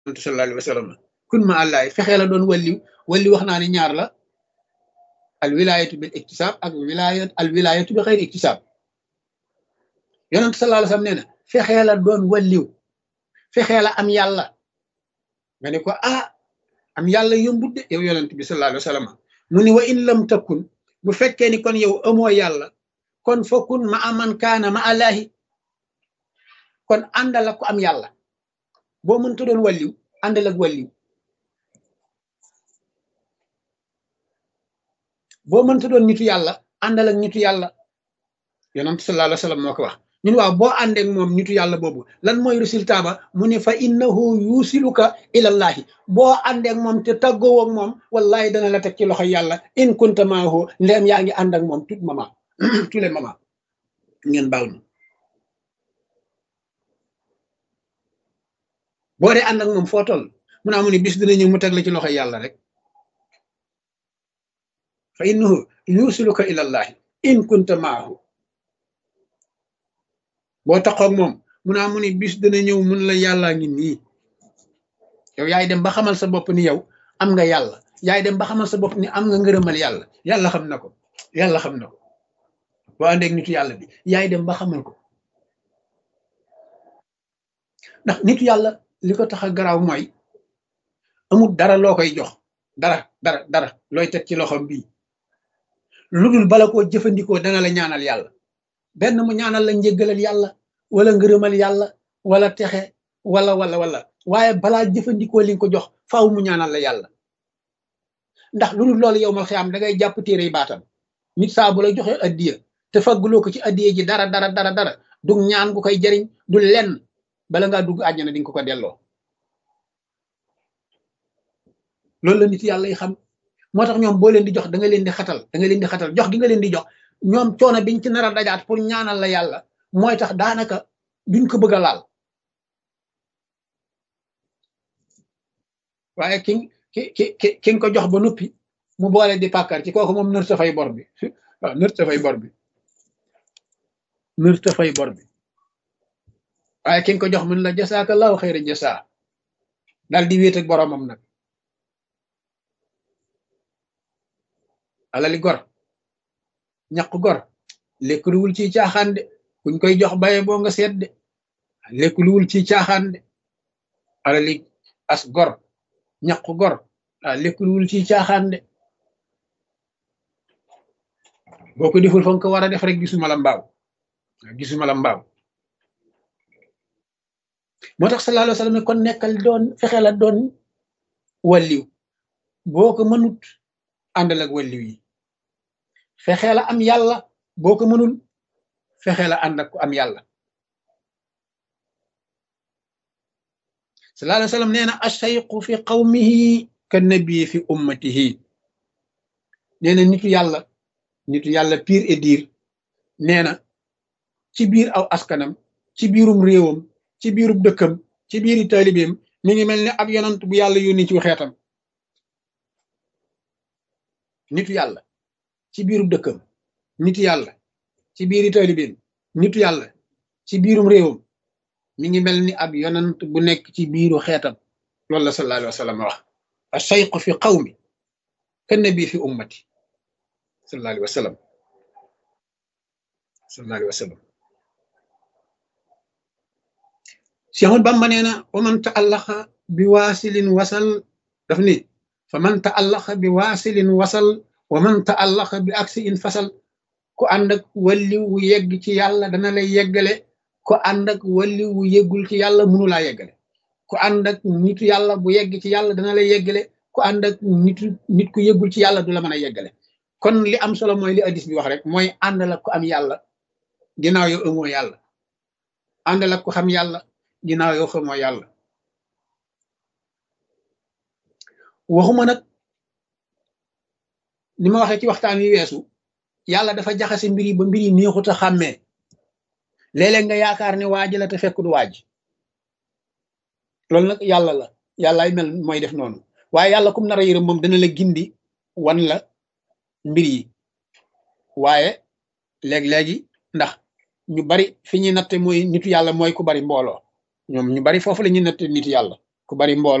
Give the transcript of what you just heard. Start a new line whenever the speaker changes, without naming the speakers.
sallallahu alayhi wa sallam kun ma àllaay fexee la doon walliw walli wax naa ni ñaar la al wilayatu bil iktisab ak wilayat al wilayatu bi xeyr iktisab yonent sallallahu alayhi wa sallam nee na fexee la doon walliw fexee la am yàlla nga ne ko ah am yàlla yombut de yow yonent bi sallallahu alayhi wa sallam mu ni wa in lam takun bu fekkee ni kon yow amoo yàlla kon fokkun ma aman kaana ma allahi kon àndal ak ko am yàlla boo mënta doon walliw àndal ak walliw boo mënta doon nitu yàlla àndal ak nitu yàlla yonent sallallahu alayhi wa sallam moo ko wax ñun waaw boo àndeek moom nitu yàlla boobu lan mooy résultat ba mu ne fa innahu yusiluka ilallahi boo àndeek moom te tàggoo ak moom wallahi dana la teg ci loxo yàlla in kunta maahu ndeem yaa ngi ànd ak moom tout moment tous les moments ngeen baal ma boo dee ànd ak moom foo toll mun naa mu ne bis dina ñëw mu teg la ci loxo yàlla rek fa innahu yusiluka ilallahi in kunta maahu boo taxoog moom mun naa mu ni bis dana ñëw mun la yàllaa ngi nii yow yaay dem ba xamal sa bopp ni yow am nga yàlla yaay dem ba xamal sa bopp ni am nga ngërëmal yàlla yàlla xam na ko yàlla xam na ko boo àndeeg nitu yàlla bi yaay dem ba xamal ko ndax nitu yàlla li ko tax a garaaw mooy amul dara loo koy jox dara dara dara looy teg ci loxom bii lu dul bala koo jëfandikoo dana la ñaanal yàlla benn mu ñaanal la njéggalal yàlla wala ngërëmal yàlla wala texe wala wala wala waaye balaa jëfandikoo li nga ko jox faaw mu ñaanal la yàlla ndax lu dul loolu yow mal xiyaam da ngay jàpp téere yi baatam nit saa bu la joxe addiya te fagguloo ko ci addiya ji dara dara dara dara du ñaan gu koy jariñ du lenn bala ngaa dugg àjjana di nga ko ko delloo loolu la nit yàlla yi xam moo tax ñoom boo leen di jox da nga leen di xatal da nga leen di xatal jox gi nga leen di jox ñoom coono biñ ci nar a dajaat pour ñaanal la yàlla mooy tax daanaka duñ ko bëgg a laal waaye ki ki ki ki nga ko jox ba noppi mu boole di pàkkar ci kooku moom nër sa fay bor bi waaw nër sa fay bor bi nër sa fay bor bi waaye ki nga ko jox mun la jasaakallahu xayra jasaa daal di wéet ak boromam nag alali gor ñaq gor lekk luwul ci caaxaan de kuñ koy jox baye boo nga seet de lekk luwul ci caaxaan de alali as gor ñaq gor ah lekk luwul ci caaxaan de boo ko deful fa nga ko war a def rek gisuma la mbaaw gisuma la mbaaw moo tax sallallahu alayhi wa sallam kon nekkal doon fexe la doon walliw boo ko mënut àndal ak walliw yi fexe la am yàlla boo ko mënul fexe la ànd ak ku am yàlla sallallahu alayhi wa sallam nee na ashayqu fi qawmihi ka nabi fi ummatihi nee na nitu yàlla nitu yàlla pire et dire nee na ci biir aw askanam ci biirum réewam ci biirum dëkkam ci biiri taalibeem mi ngi mel ne ab yonant bu yàlla yónni ci xeetam nitu yàlla ci biirum dëkkam nitu yàlla ci biiri taalibeem nitu yàlla ci biirum réewam mi ngi mel ni ab yonant bu nekk ci biiru xeetam loolu la sallallahu alayhi wa sallam wax ashayqu fi qawmi ka nabi fi ummati sallallahu alayhi wa sallam sallallahu alayhi wa sallam Cheikh Ahmad Bamba nee na wa man taallaqa bi waasilin wasal daf ni fa man taallaqa bi waasilin wasal wa man taallaqa bi aksi in fasal ku ànd ak walli wu yegg ci yàlla dana lay yeggale ku ànd ak walli wu yeggul ci yàlla mënu laa yeggale ku ànd ak nitu yàlla bu yegg ci yàlla dana lay yeggale ku ànd ak nitu nit ku yeggul ci yàlla du la mën a yeggale kon li am solo mooy li hadis bi wax rek mooy àndal ak ku am yàlla ginnaaw yow amoo yàlla àndal ak ku xam yàlla ginnaaw yow xamoo yàlla waxuma nag ni ma waxee ci waxtaan wi weesu yàlla dafa jaxase mbir yi ba mbir yi neexut a xàmmee léeg-léeg nga yaakaar ne waaj la te fekk du waaj loolu nag yàlla la yàllaay mel mooy def noonu waaye yàlla kum nar a yërëm moom dana la gindi wan la mbir yi waaye léeg-léegi ndax ñu bari fi ñuy natte mooy nitu yàlla mooy ku bari mbooloo ñoom ñu bari foofu la ñuy natte nitu yàlla ku bari mbooloo